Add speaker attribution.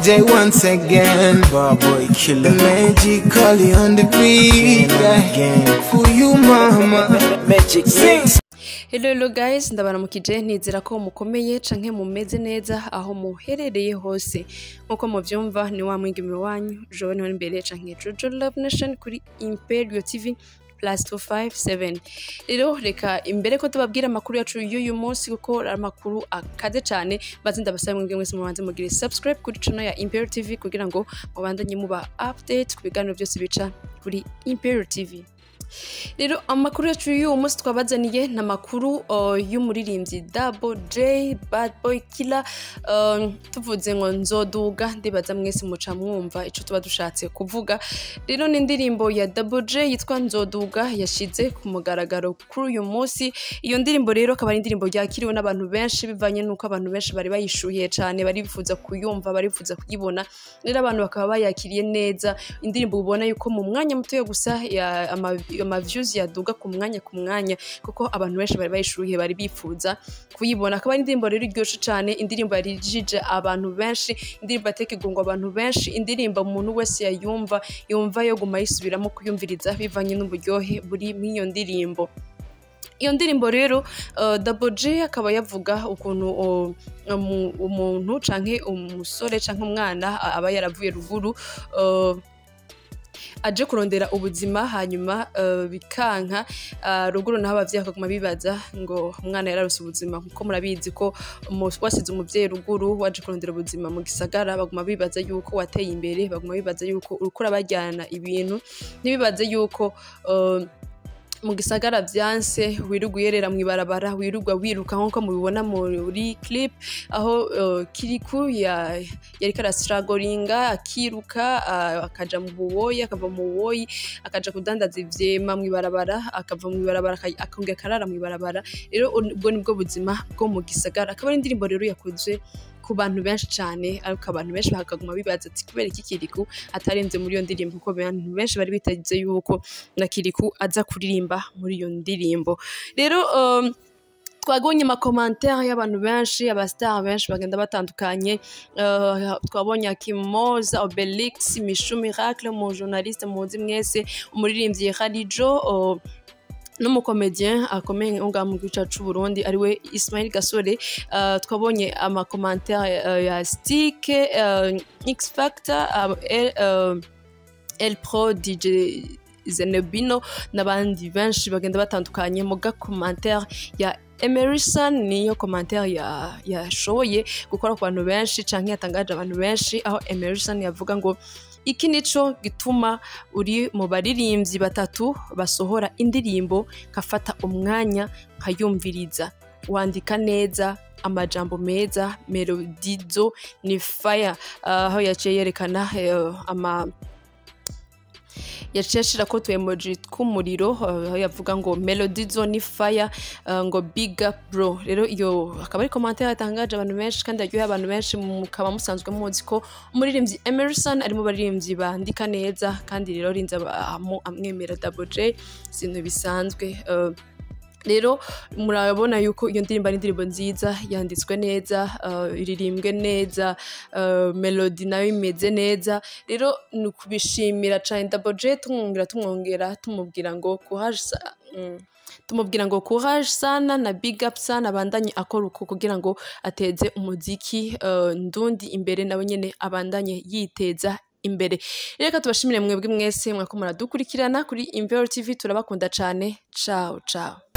Speaker 1: J once again.
Speaker 2: Bar boy killer.
Speaker 1: Magically on the beat.
Speaker 2: Again.
Speaker 1: For you, mama.
Speaker 2: Magic sings.
Speaker 3: Hello hello guys ndabaramukije nizera ko mukomeye canke mumeze neza aho muherereye hose nkuko muvyumva ni wa mwigeme wanyu Joe niwe imbere canke Jojo Love Nation kuri Imperio TV plus 257 rero reka imbere ko tubabwira amakuru yacu y'uyu munsi kuko ari amakuru akaze cyane bazi ndabasaba mwebwe mwese mubanze mugire subscribe kuri channel ya Imperio TV kugira ngo mubandanye muba update ku biganiro byose bica kuri Imperio TV rero amakuru yacu y'uwo munsi twabazaniye ni amakuru uh, y'umuririmbyi Double J Bad Boy Killer um, tuvuze ngo nzoduga ndibaza mwese muca mwumva ico tuba dushatse kuvuga rero ni indirimbo ya Double J yitwa nzoduga yashize ku mugaragaro kuri uyu munsi iyo ndirimbo rero akaba ari indirimbo yakiriwe n'abantu benshi bivanye n'uko abantu benshi bari bayishuhiye cyane bari bifuza kuyumva bari bifuza kuyibona rero abantu bakaba bayakiriye neza indirimbo ubona yuko mu mwanya mutoya gusa ya- ama- ama views yaduga ku mwanya ku mwanya kuko abantu benshi bari bayishuhiye bari bifuza kuyibona akaba ari indirimbo rero iryoshe cyane indirimbo yarijije abantu benshi indirimbo yateka igungo abantu benshi indirimbo umuntu wese yayumva yumva yo guma yisubiramo kuyumviriza bivanye n'uburyohe buri muri iyo ndirimbo iyo ndirimbo rero uh, Double J akaba yavuga ukuntu uh, umu- umuntu canke umusore canke umwana a- aba yaravuye ruguru uh, aje kurondera ubuzima hanyuma uh, bikanka uh, ruguru naho abavyeyi bakaguma bibaza ngo umwana yararose ubuzima kuko murabizi ko umu- wasize umuvyeyi ruguru waje kurondera ubuzima mu gisagara baguma bibaza yuko wateye imbere baguma bibaza yuko uriko urabajyana ibintu ntibibaze yuko uh, mu gisagara vyanse wirirwa uyerera mw'ibarabara wirirwa wiruka nk'uko mubibona muri clip aho uh, kiriku ya, yariko arasiragoringa akiruka uh, akaja mu buwoyi akava mu buwoyi akaja kudandaza ivyema mw'ibarabara akava mw'ibarabara aka- akongera akarara mw'ibarabara rero ubwo nibwo buzima bwo mu gisagara akaba ari indirimbo rero yakozwe ku bantu benshi cyane ariko abantu benshi bakaguma bibaza ati kubera iki kiriku atarenze muri iyo ndirimbo kuko abantu benshi bari biteze yuko na kiriku aza kuririmba muri iyo ndirimbo rero um, twabonye amakomantere y'abantu benshi abasitari benshi bagenda batandukanye uh, twabonye akimoza obelix mishu miracle mu journaliste muzi mwese umuririmbyi harijo uh, n'umukomedien akomeye ngaha mu gihugu cyacu c'uburundi ariwe ismail gasore uh, twabonye amakomantere uh, ya stike uh, x factor uh, el, uh, el pro dj zenebino n'abandi benshi bagenda batandukanye mu gakomantere ya emerison niyo komantere ya- yashoboye gukora ku bantu benshi canke yatangaje abantu benshi aho emerison yavuga ngo iki nico gituma uri mu baririmbyi batatu basohora indirimbo nkafata umwanya nkayumviriza wandika neza amajambo meza melodizo ni fire Ah, aho yaciye yerekana eh, ama yaciye ashira ko tu emoji tw'umuriro uh, aho yavuga ngo melody zone fire uh, ngo big up bro rero iyo akaba ari commentaire yatangaje abantu benshi kandi yaryoheye abantu benshi mukaba musanzwe muzi ko umuririmbyi Emerson ari mu baririmbyi bandika neza kandi rero rinze amu- amwemera Double J sintu bisanzwe uh, rero murabona yuko iyo ndirimbo ari indirimbo nziza yanditswe neza uh, iririmbwe neza uh, melody nayo imeze neza rero ni ukubishimira cyane Double J tumwongera tumwongera tumubwira ngo courage sa- mm, tumubwira ngo courage sana na big up sana abandanye akora uko kugira ngo ateze umuziki uh, ndundi imbere nawe nyene abandanye yiteza imbere reka tubashimire mwebwe mwese mwako muradukurikirana kuri Imvero TV turabakunda cyane ciao ciao